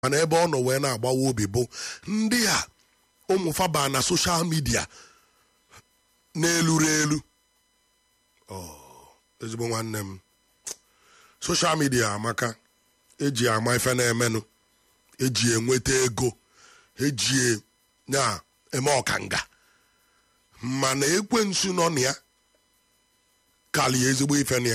mana ebe ọ nọ wee na-agbawa obi bụ ndị a ụmụfa baa na soshal midia na-eluru elu ezigbo nwanne m soshal midia amaka eji ama ife na-emenụ eji enweta ego eji na-eme ọkanga mana ekwensu nọ na ya kalie ezigbo ife na ya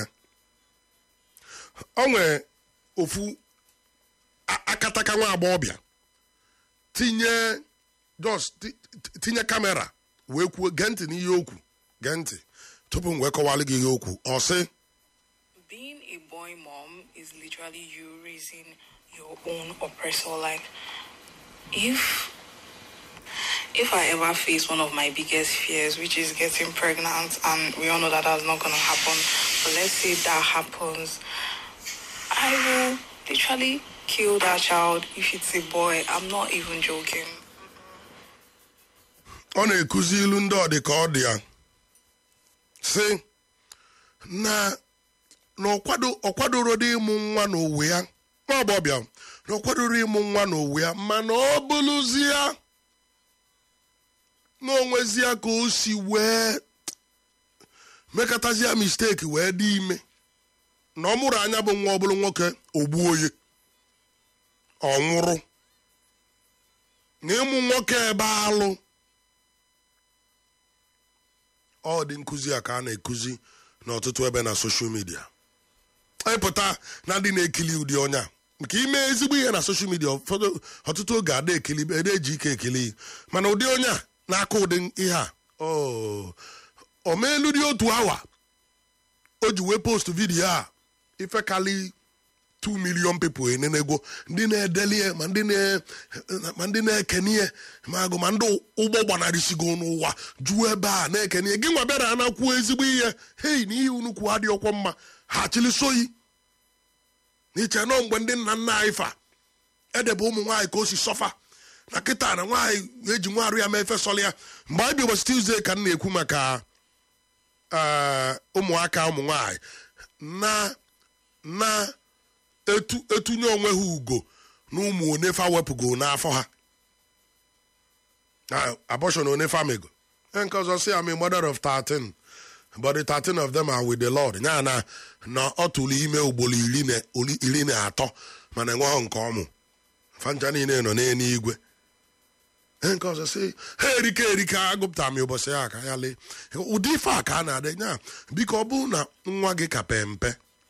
o nwere ofu akataka nwa agbọghọbịa tinye just tinye kamera wee kwuo gee ntị n'ihe okwu gee ntị tupu m wee kọwalụ gị ihe okwu ọ sị Being a boy mom is literally you raising your own oppressor. Like, if if I ever face one of my biggest fears, which is getting pregnant, and we all know that that's not gonna happen, but let's say that happens, I will literally kill that child if it's a boy. I'm not even joking. ọ na-ekuzi ilu ndị ọ dị ka ọ dị ya sị na na ọ kwadoro dị ịmụ nwa n'owe ya nwa agbọbịa na ọ kwadoro ịmụ nwa n'owe ya mana ọ bụrụzie na onwezie ka o si wee mekọtazie misteki wee dị ime na ọ mụrụ anya bụ nwa ọ bụrụ nwoke ogbu oyi ọ nwụrụ na ịmụ nwoke ebe alụ ọ dị nkụzi a ka a na-ekuzi n'ọtụtụ ebe na soshal midia ịpụta na ndị na-ekili ụdị ọnya nke ime ezigbo ihe na soshal midia ọtụtụ oge ada ekili ede eji ike ekili mana ụdị onye a na-aka ụdị ihe a o meelu dị otu awa o ji wee post vidiyo a ifekali 2 million people enenego ndị na-edeli ma ndị na-ekenie ma agụ ma ndị ụgbọ gbanarịsigo n'ụwa juo ebe a na-ekenie gị nwa bịara anakwuo ezigbo ihe hei na ihe unu kwuo adị ọkwọ mma ha chilisoyi n'iche nọ mgbe ndị nna nna anyị fa edebe ụmụ nwaanyị ka o si sọfa na kịta na nwaanyị eji nwa arụ ya mee efesọla ya mgbe anyị bi ụbọchị tuzdee ka m na-ekwu maka ụmụaka ụmụ nwaanyị na na etu etunye onwe ha ugo na ụmụ onefa wepụgo n'afọ ha abortion onefa mego nke ọzọ si am a mother of 13 but the 13 of them are with the lord ya na na ọ tụrụ ime ugboro iri na atọ mana enweghị nke ọmụ fanja niile nọ n'eluigwe nke ọzọ si ha erika erika agụpụtara m ụbọchị ya ka ya lee ụdị ife a ka a na-adị nya biko ọ bụrụ na nwa gị ka pe mpe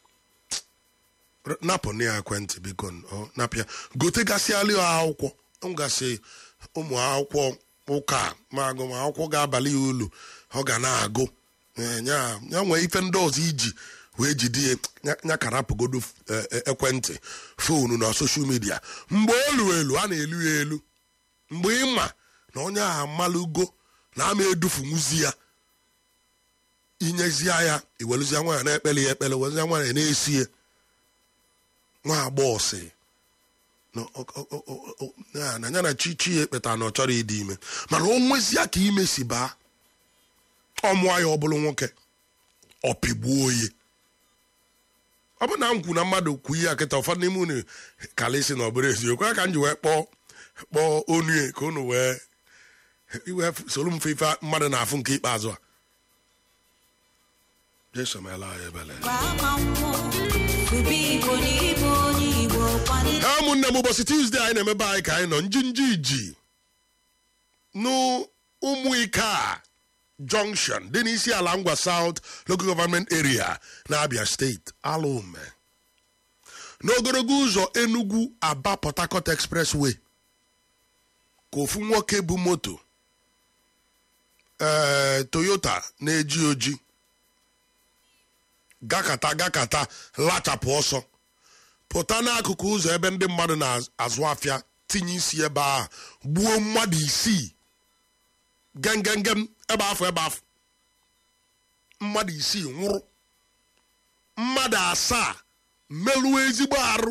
napụ na ya ekwentị biko napịa gotegasịalị akwụkwọ ngasị ụmụ akwụkwọ ụka ma agụmakwụkwọ ga-abalị ya ulu ọ ga na-agụ ya nwee ife ndị ọzọ iji wee jide ya karapụgodo ekwentị foonu na soshal midia mgbe olu elu a na-elu ya elu mgbe ịma na onye ahụ amalụgo na ama edufunwuzi ya inyezie ya iweluzie nwaanyị na-ekpele ya ekpele wezie nwaanyị na-esie nwa agbọghọ si na ya na chichi ya ekpeta na ọ chọrọ ịdị ime mana o nwezie ka ime si baa ọmụọ ya ọ bụrụ nwoke ọ pịgbuo oyi ọ bụ na m kwu na mmadụ kwu ihe akịta ụfọdụ n'ime unu kalịsi na ọ bụrụ eziokwu ya ka m ji wee kpọọ kpọọ onue ka unu wee iwee soro mfe ife mmadụ na-afụ nke ikpeazụ a jesu meela anyị ebele ụmụnne m ụbọchị tuzdee anyị na-emebe anyị ka anyị nọ njinji iji n'ụmụ ike a junction dị n'isi ala ngwa south local government area na abia steeti alaume n'ogologo ụzọ enugu aba port harcourt expressway ka ofu nwoke bụ moto ee toyota na-eji oji gakata gakata lachapụ ọsọ pụta n'akụkụ ụzọ ebe ndị mmadụ na-azụ afịa tinye isi ebe ahụ gbuo mmadụ isii gengengem ebe afọ ebe afọ mmadụ isii nwụrụ mmadụ asaa merụọ ezigbo arụ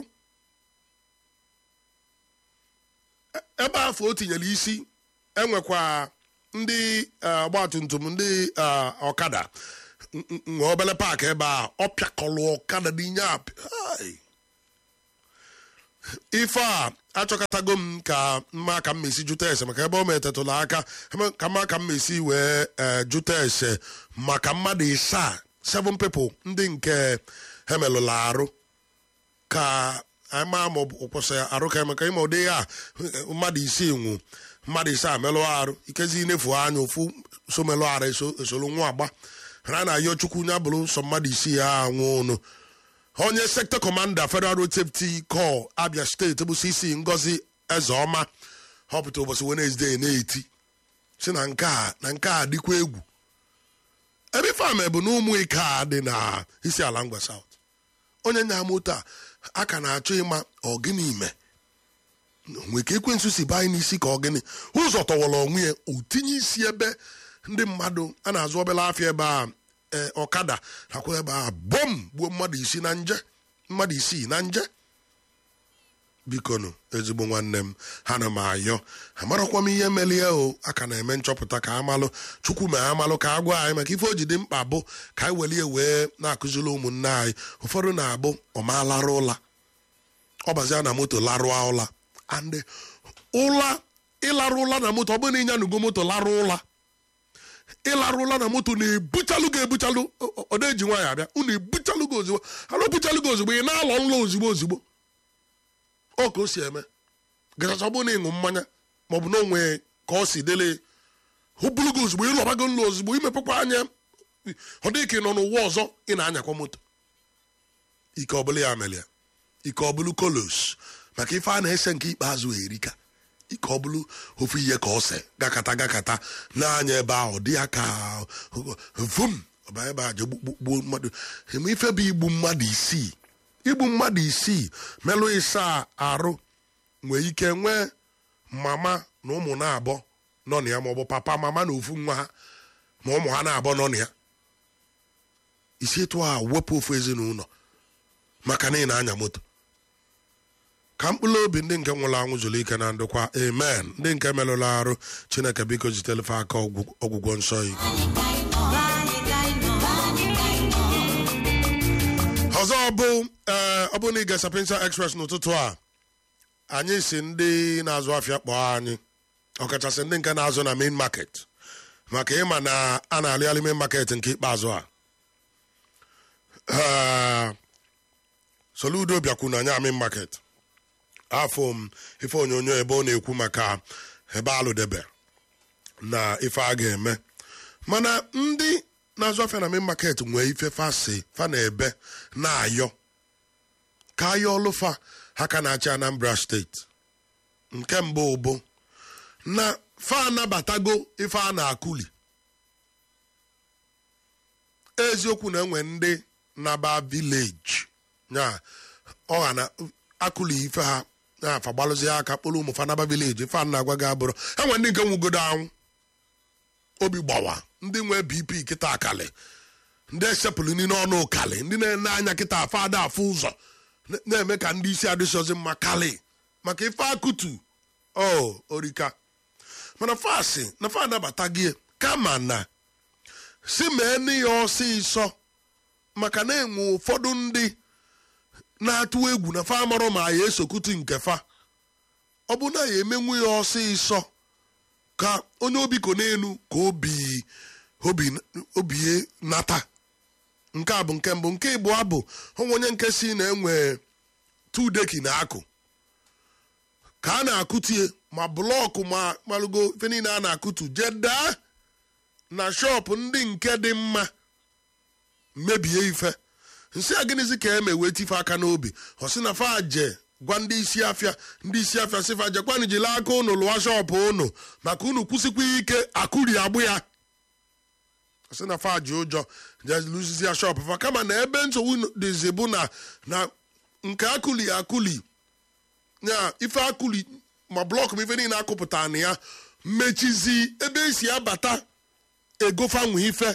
ebe afọ o tinyere isi enwekwa ndị ọgbatumtum ndị ọkada nwe obele paakị ebe a ọ pịakọrọ ọkada n'inye apị ife a achọkọtago m ka mma ka m esi jụta ese maka ebe ọ metetụla aka ka mma ka m esi wee jụta ese maka mmadụ isaa seven people ndị nke emelụla arụ ka ama ma ọ kwụsị arụ ka emeka ime ụdị ya mmadụ isii nwụ mmadụ isaa melụ arụ ikezi inefu anya ofu so melụ arụ esolu nwa agba ha na-ayọ chukwu nya bụrụ sọ mmadụ isii ha anwụ ụnụ onye sector commander federal road safety corps abia steeti bụ cc ngozi ezeọma họpụta ụbọchị wenezdee na-eti si na nke a na nke a dịkwa egwu ebe fam bụ na ụmụ ike a dị na isi ala ngwa south onye nya moto a aka na-achọ ịma ọgịnị ime nwe ka ekwensu si baa n'isi ka ọgịnị ụzọ tọwara onwe ya o tinye isi ebe ndị mmadụ a na-azụ obere afịa ebe a ọkada nakwa ebe a bom gbuo mmadụ isi na nje mmadụ isii na nje bikonu ezigbo nwanne m ha na m ayọ amarakwa m ihe melie o aka na-eme nchọpụta ka amalụ chukwu ma amalụ ka a gwa anyị maka ife o ji dị mkpa bụ ka anyị welie wee na-akụziri ụmụnne anyị ụfọdụ na-abụ ọmalarụ ụla ọbazia na moto larụa ụla andị ụla ịlarụ ụla na moto ọ bụrụ na ịnya nugo moto larụ ụla ịlarụ ụla na moto na-ebuchalụ gị ebuchalụ ọ na-eji nwaanyị abịa unu ebuchalụ gị ozugbo alụ buchalụ gị ozugbo ị na-alọ nlọ ozugbo ozugbo ọ ka o si eme gachacha ọ bụrụ na ịṅụ mmanya maọbụ na onwe ka ọ si dele o bulu gị ozugbo ịlọbago nlọ ozugbo imepekwa anya ọ dị ka ị nọ n'ụwa ọzọ ị na-anyakwa moto ike ọbụla ya mere ya ike ọbụlụ kolos maka ife a na-ese nke ikpeazụ erika ike ọ bụrụ ofu ihe ka ose gakata gakata n'anya ebe ahụ dị ya ka vum ọba ebe a je gbuo mmadụ eme ife bụ igbu mmadụ isii igbu mmadụ isii melụ ịsa arụ nwee ike nwee mama na ụmụ na-abọ nọ na ya maọbụ papa mama na ofu nwa ha ma ụmụ ha na-abọ nọ na ya isi etu a wepụ ofu ezinụlọ maka na ị na-anya moto ka mkpụrụ obi ndị nke nwụrụ anwụ zuru ike na ndokwa amen ndị nke merụrụ arụ chineke biko zitelefe aka ọgwụgwọ nsọ iko ọzọ bụ ee ọ bụ na ịga sapinsa express n'ụtụtụ a anyị si ndị na-azụ afịa kpọọ anyị ọkachasị ndị nke na-azụ na main market maka ịma na a na-alịgharị main market nke ikpeazụ a soludo bịakwu na anya main market afọ m ife onyonyo ebe ọ na-ekwu maka ebe alụdebe na ife a ga-eme mana ndị na-azụ afịa na main market nwee ife fasi fa na ebe na-ayọ ka ayọ ọlụfa ha ka na-achị Anambra steeti nke mbụ bụ na fa anabatago ife a na-akụli eziokwu na enwe ndị naba vileji ya ọha na akụli ife ha na-afa gbalụzi aka kpụrụ ụmụ fanaba vileji ife a na-agwa gị abụrụ enwe ndị nke nwugodo anwụ obi gbawa ndị nwe bp kịta akali ndị esepụrụ n'ime ọnụ ụkali ndị na-ene anya kịta afọ ada afọ ụzọ na-eme ka ndị isi adịsọzi mma kali maka ife akụtu o orika mana fasị na fa anabata gị kama na si mee nne ya ọsịsọ maka na enwe ụfọdụ ndị na-atụ egwu na fa amarọ ma ya esokutu nke fa ọ bụ na ya emenwu ya ọsịsọ ka onye obi ko n'elu ka obi obi obie nata nke a bụ nke mbụ nke ịbụọ bụ onwe onye nke si na enwe tudeki na akụ ka a na-akụtie ma blọkụ ma malụgo ife niile a na-akụtu jedaa na shọpụ ndị nke dị mma mebie ife nsị a gịnịzi ka eme wee tife aka n'obi ọ sị na faje gwa ndị isi afịa ndị isi afịa sịfa jekwanụ jiri aka unu lụwa shọpụ unu maka unu kwụsịkwa ike akụri agbụ ya sị na faji ụjọ jelụzizi ya shọpụ fa kama na ebe nsogbu dịzi bụ na na nke akụli akụli ya ife akụli ma blọk ma ife niile akụpụta na ya mechizi ebe esi abata egofanwe ife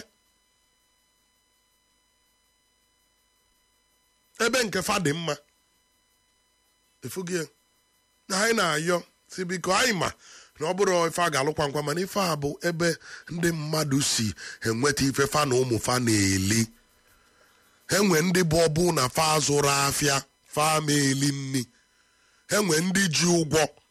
ebe nke fa dị mma efugie na anyị na-ayọ si biko anyị ma na ọ bụrụ ife a ga-alụkwa nkwa mana ife a bụ ebe ndị mmadụ si enweta ife fa na ụmụ fa na-eli enwe ndị bụ ọbụ na fa zụrụ afịa fa ma eli nni enwe ndị ji ụgwọ